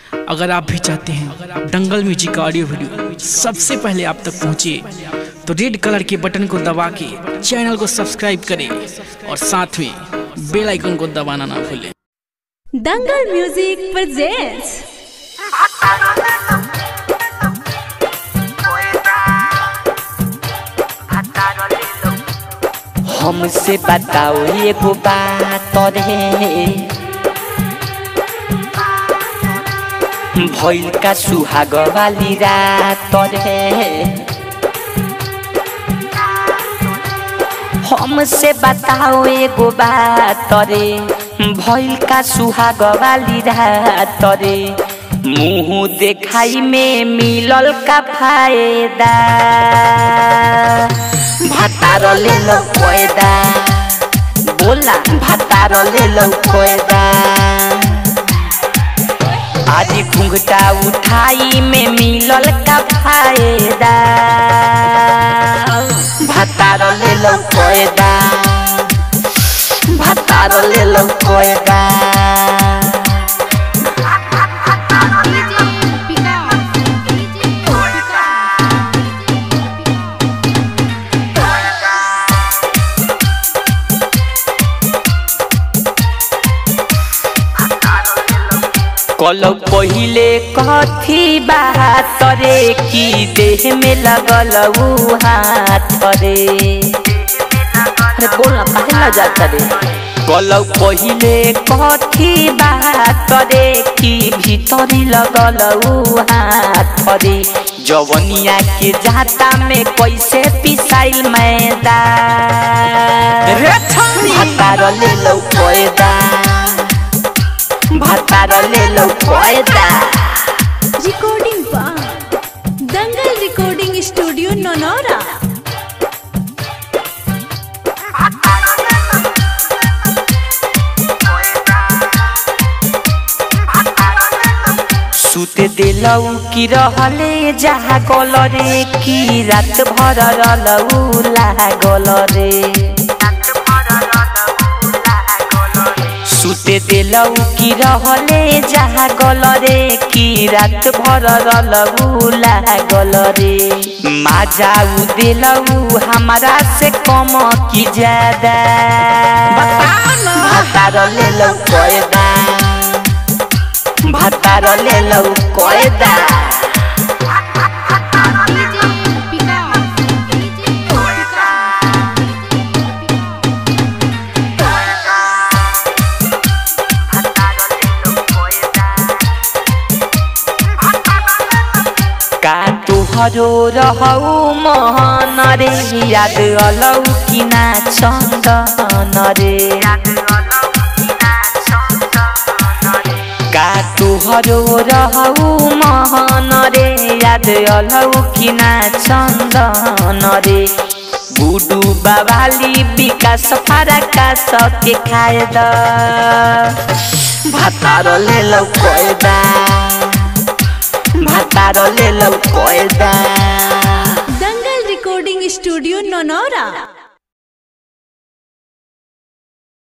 अगर आप भी चाहते हैं दंगल म्यूजिक का ऑडियो वीडियो सबसे पहले आप तक पहुंचे तो रेड कलर के बटन को दबा के चैनल को सब्सक्राइब करें और साथ में बेल आइकन को दबाना ना भूलें दंगल म्यूजिक presents हमसे बताओ एगो बात रे भइल का सुहाग वाली रात रे हमसे बताओ एगो बात रे भइल का सुहाग वाली रात रे मुंह देखाई में मिलल का फायदा भातार ले लो कोयदा बोला भातार ले लो कोयदा आज घुंघटा उठाई में मिलल का फायदा भातार ले लो कोयदा भातार ले लो कोयदा कल पहिले कथी बात रे कि देह में लगल उ हाथ रे अरे बोल ना काहे ना जाता रे कल पहिले कथी बात रे कि भीतरी लगल उ हाथ रे जवनिया के जाता में कैसे पिसाइल मैदा भातार ले लो कोयदा भातार ले लो कोयदा recording by Dangal recording studio नोनोरा सुते दिलौ कि रहले जहाँ गल रे कि रात भर रलौ लागल रे सुते दिलौ कि रहले जहाँ गल रे कि रात भर रलौ लागल रे माजाऊ दिलौ हमारा से कम कि ज्यादा भातार ले लो कोयदा भातार ले लो कोयदा का तुहरो रहौ महन रे याद अलौ कि ना चन्दन रे का तुहरो रहौ महन रे याद अलौ कि ना चन्दन रे गुडु बाबाली विकास फरकास के खाए द भातार ले लौ कोयदा भातार ले लौ कोयदा दंगल recording studio नोनोरा